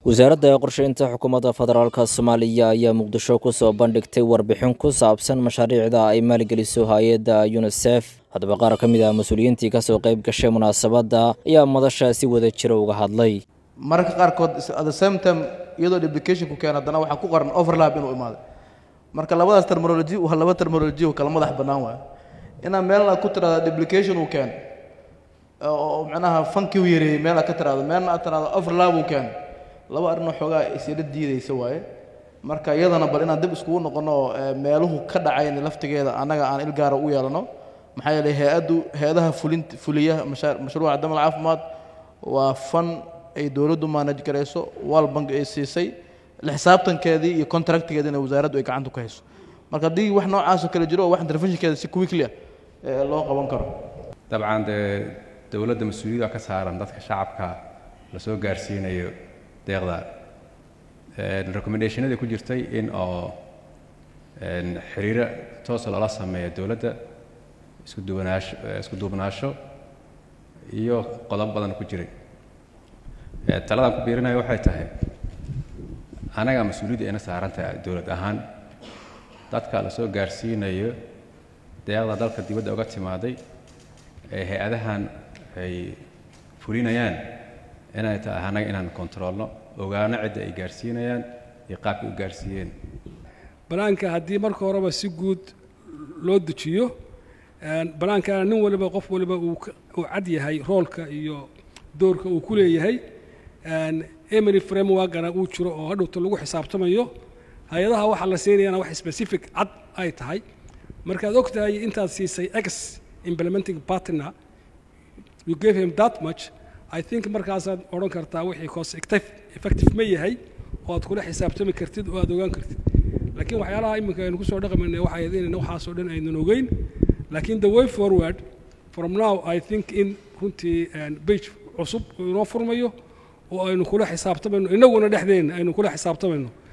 wasaaradda qorsheynta xukuumadda federaalk soomaaliya ayaa muqdisho kusoo bandhigtay warbixin ku saabsan mashaariicda ay maalgeliso hay-adda yunisef haddaba qaar ka mid ah mas-uuliyiintii kasoo qayb gashay munaasabadda ayaa madasha si wada jira uga hadlay mararka qaarkood at the same time iyadoo duplicationku keen haddana waxaa ku qoran overlap inuu imaaday marka labadaas terminology waa laba terminology oo kala madax bannaan waayo inaa meelna ku tiraahdo duplication uu keen oo macnaha fanki u yareeyey meel aad ka tiraahdo meelna aad tiraahdo overlap uu keen laba arrinoo xoogaa isila diidaysa waaye marka iyadana bal inaan dib iskugu noqono oo meeluhu ka dhacayn laftigeeda annaga aan ilgaara u yeelano maxaa yeelay hay-addu hay-adaha fulin fuliya mashaa mashruuca damal caafimaad waa fan ay dowladdu maanaj garayso wal bank ay siisay la xisaabtankeedii iyo contractigeediina wasaaraddu ay gacanta ku hayso marka haddii wax noocaasoo kale jiro oo wax interventionkeeda si quickly ah loo qaban karo dabcan dee dowladda mas-uuliyadda ka saaran dadka shacabka la soo gaarsiinayo deeqda recommendationadii ku jirtay in oo xiriiro toosa loola sameeyo dowladda isku duwanaansho isku duubnaasho iyo qodob badan ku jiray taladan ku biirinayo waxay tahay anaga mas-uuliyadda ina saaran tahay dowlad ahaan dadka la soo gaarsiinayo deeqda dalka dibadda uga timaaday ee hay-adahan ay fulinayaan inay tahay annaga inaan kontroolno ogaano cidda ay gaarsiinayaan iyo qaabkay u gaarsiiyeen banaanka haddii marka horeba si guud loo dejiyo banaankana nin waliba qof waliba uu cad yahay roolka iyo doorka uu ku leeyahay emery frameworkana uu jiro oo hadhowta lagu xisaabtamayo hay-adaha waxaa la siinayana wax specific cad ay tahay markaad og tahay intaad siisay ex implementing partner you gave him that much i think markaasaad odhan kartaa wixii cost effective ma yahay oo aad kula xisaabtami kartid oo aad ogaan kartid laakiin waxyaalaha iminka aynu kusoo dhaqmayna waxay ahayd inayna waxaasoo dhan aynan ogeyn laakiin the way forward from now i think in runtii bage cusub inoo furmayo oo aynu kula xisaabtamayno innaguna dhexdeenna aynu kula xisaabtamayno